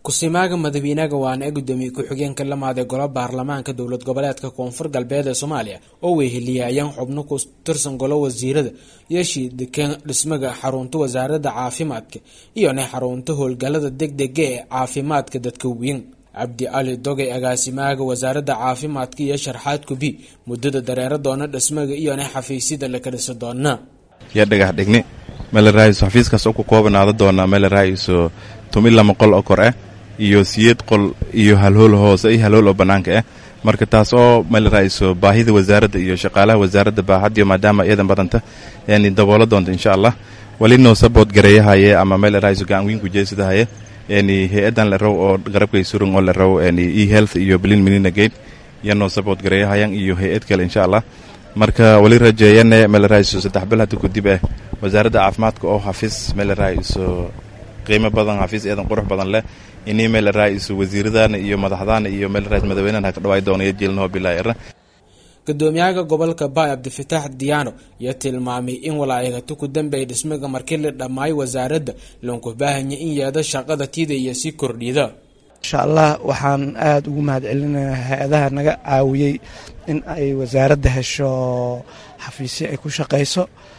kusimaaga madaxweynaha waana ee gudoomiye ku-xigeenka lamaad ee golo baarlamaanka dowlad goboleedka koonfur galbeed ee soomaaliya oo weheliyayaan xubno ku tirsan golo wasiirada yeeshii dekeen dhismaga xarunta wasaaradda caafimaadka iyona xarunta howlgalada degdega ee caafimaadka dadka weyn cabdi cali dogay agaasimaaga wasaaradda caafimaadka iyo sharxaad kubi muddada dareero doona dhismaga iyona xafiisyada la kadhisi doona iyo dhagax dhigni meelaraaiso xafiiskaas oo ku koobanaada doonaa meelaraaiso tumi lama qol oo kor ah iyo siyeed qol iyo halhool hoose iyo halhool oo bannaanka ah marka taas oo meelaraaiso baahida wasaaradda iyo shaqaalaha wasaaradda baahadiyo maadaama iyadan badanta yani daboola doonta insha allah wali noo sabood gareeyahaye ama meelaraaiso gacan weyn kujeesadahaye yani hay-adan la raw oo garabkay surun oo la raw yani e health iyo blin minina gate iyo noo sabood gareeyahayan iyo hay-ad kale insha allah marka wali rajeeyane meelaraaiso saddex bil hadda kudib ah wasaaradda caafimaadka oo xafiis meelaraaiso qiimo badan xafiis eedan qurux badan leh ini meelaraaiso wasiiradana iyo madaxdaana iyo meelaraais madaxweynahan haka dhawaay doonaya jielnaho bilaayara gudoomiyaha gobolka baay cabdifitaax diyaano iyo tilmaamay in walaayagato ku dambeey dhismaga markii la dhammaayo wasaaradda loonku baahanya in yeeda shaqada tiida iyo sii kordhida insha allah waxaan aada ugu mahad celinaynaa hay-adaha naga caawiyey in ay wasaaradda hesho xafiisyo ay ku shaqayso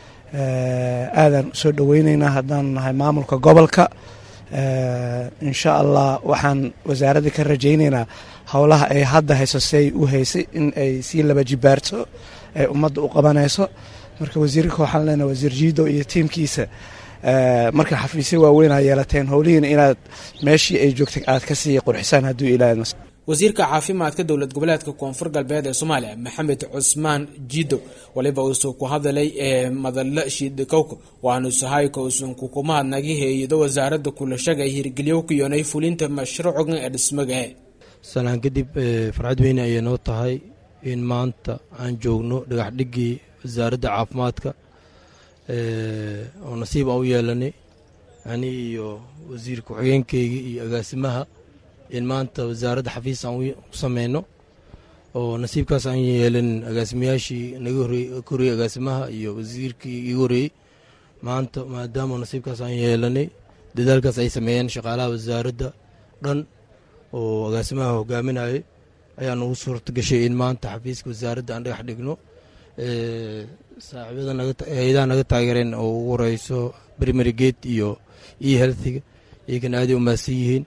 aadaan usoo dhoweyneynaa haddaan nahay maamulka gobolka insha allah waxaan wasaaradda ka rajayneynaa howlaha ay hadda hayso siay u haysay in ay sii laba jibaarto ay ummadda u qabanayso marka wasiirka waxaan leenahay wasiir jiido iyo tiimkiisa marka xafiisyo waaweynaa yeelateen howlihiina inaad meeshii ay joogtay aad ka sii qurxisaan hadduu ilaahay wasiirka caafimaadka dowlad goboleedka koonfur galbeed ee soomaaliya maxamed cusmaan jido waliba uusuu ku hadalay ee madalla shiidhikowka waanu sahayka uusan kukumahadnagi heeyado wasaaradda kulashaga ay hirgeliyowkayonay fulinta mashruucan ee dhismaga salaan kadib farxad weyne ayay noo tahay in maanta aan joogno dhagaxdhigii wasaaradda caafimaadka oo nasiib aan u yeelanay ani iyo wasiir ku-xigeenkeygii iyo agaasimaha in maanta wasaaradda xafiis aan u sameyno oo nasiibkaas aan yeelan agaasimayaashii naga horreeyey ka horreeyey agaasimaha iyo wasiirkii iga horreeyey maanta maadaama nasiibkaas aan yeelanay dadaalkaas ay sameeyeen shaqaalaha wasaaradda dhan oo agaasimaha hogaaminayay ayaa nagu suurta gashay in maanta xafiiska wasaaradda aan dhagax dhigno saaxiibada hay-adaha naga taageereen oo ugu horeyso primary gate iyo e healthiga iyagana aaday u mahadsan yihiin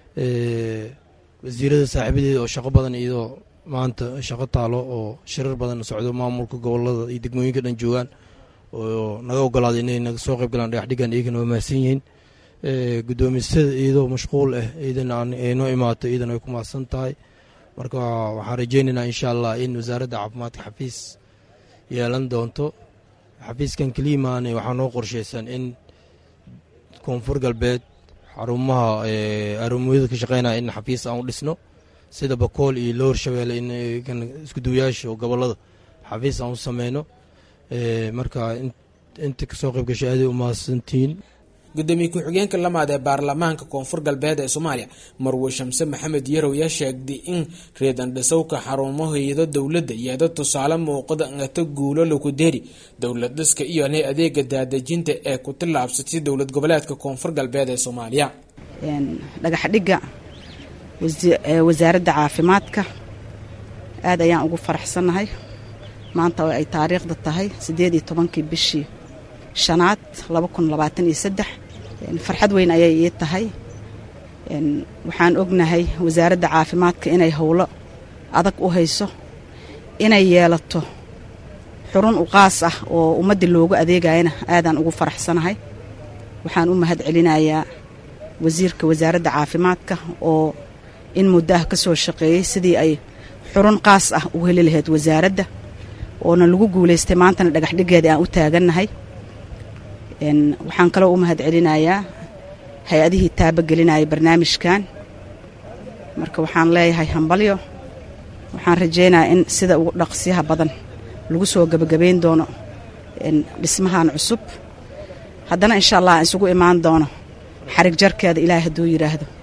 wasiirada saaxiibadeeda oo shaqo badan iyadoo maanta shaqo taalo oo shirar badan socdo maamulka gobolada iyo degmooyinka dhan joogaan oo naga ogolaaday inay naga soo qayb galaan dhagaxdhigan iyagana waa mahadsan yihiin guddoomisada iyadoo mashquul ah iyadana ay noo imaato iyadana ay ku mahadsan tahay marka waxaan rajeynaynaa insha allah in wasaaradda caafimaadka xafiis yeelan doonto xafiiskan keliimaane waxaa noo qorsheysan in koonfur galbeed xarumaha arumooyada ka shaqeynaya in xafiis aan u dhisno sida bakool iyo loor shabeelle in iskuduwayaasha oo gobolada xafiis aan u sameyno marka inta kasoo qayb gashay aaday u mahadsantihiin gudoomiye ku-xigeenka lamaad ee baarlamaanka koonfur galbeed ee soomaaliya marwe shamse maxamed yarow yaa sheegday in reedan dhisowka xarumo hay-ado dowladda iyada tusaale muuqada ngata guulo lagu deeri dowlad dhiska iyona adeega daadejinta ee ku tillaabsatay dowlad goboleedka koonfur galbeed ee soomaaliya dhagaxdhigga wasaaradda caafimaadka aad ayaan ugu faraxsannahay maanta oo ay taariikhda tahay siddeed iyo tobankii bishii shanaad laba kun labaatan iyo saddex farxad weyn ayay ii tahay waxaan ognahay wasaaradda caafimaadka inay howlo adag u hayso inay yeelato xurun uqaas ah oo ummaddii loogu adeegayana aadaan ugu faraxsanahay waxaan u mahad celinayaa wasiirka wasaaradda caafimaadka oo in muddo ah ka soo shaqeeyey sidii ay xurun qaas ah u heli lahayd wasaaradda oona lagu guulaystay maantana dhagaxdhigeeda aan u taagannahay waxaan kaloo u mahad celinayaa hay-adihii taabagelinaya barnaamijkan marka waxaan leeyahay hambalyo waxaan rajaynayaa in sida ugu dhaqsiyaha badan lagu soo gebagabayn doono dhismahan cusub haddana insha allah aan isugu imaan doono xarig jarkeeda ilaahay hadduu yidhaahdo